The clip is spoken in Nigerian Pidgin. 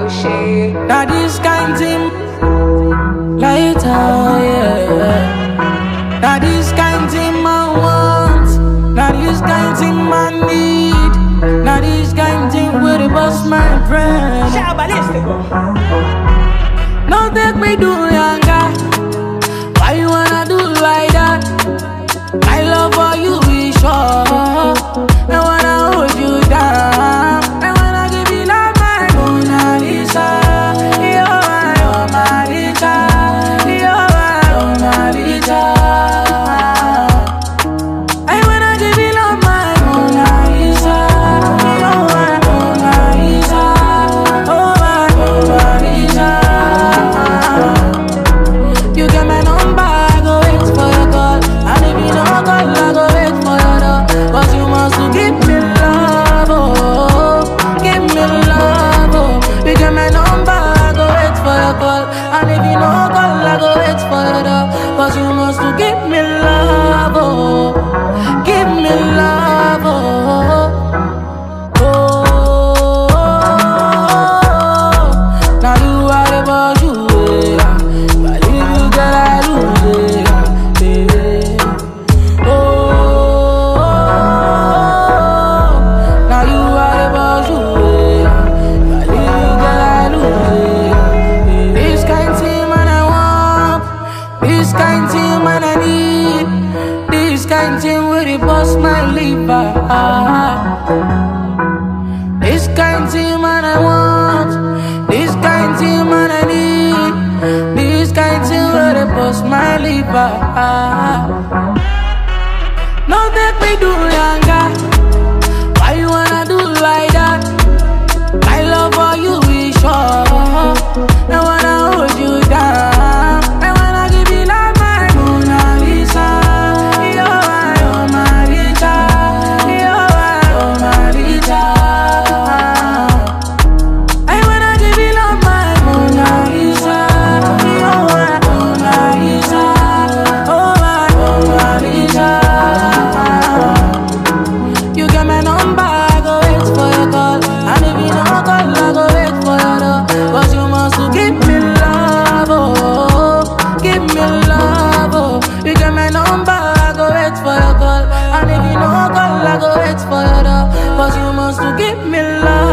shit. Now this kind thing later, yeah. Now this kind thing I want. Now this kind thing I need. Now this kind thing where the bust my brain. Shout ballistic. No take me do younger. Why you wanna do like that? My love for you is sure. I wanna hold you down. I wanna give you love, my Mona Lisa. You're my Mona Lisa. You're my Mona Lisa. I wanna give you love, my Mona Lisa. You're my Mona Lisa. Oh, my Mona Lisa. You get my number, I go wait for your call. And if you don't call, I go wait for your door. Cause you must to give me love, oh. Give me love, oh. You get my number, I go wait for your call. And if you don't call, I go wait for your door. Cause you must to give me love, oh. Give me love, oh. Oh, now you are the boss, you yeah. If I leave you, girl, I lose it, yeah. Oh, now you are the boss, you yeah. If I leave you, girl, I lose it, yeah. This kind thing, man, I want. This kind thing, man, I need. This kind thing where it bust my liver. This kind thing man I want This kind thing man I need This kind thing where they bust my liver No take me do younger Why you wanna do like that? My love for you is sure I wanna hold you down I wanna give you love my Mona Lisa You're my Mona Lisa You're my Mona Lisa I wanna give you love, my Mona Lisa. You're my Mona Lisa. Oh, my Mona Lisa. You get my number, I go wait for your call. And if you don't call, I go wait for your door. Cause you must to give me love, oh. Give me love, oh. You get my number, I go wait for your call. And if you don't call, I go wait for your door. Cause you must to give me love.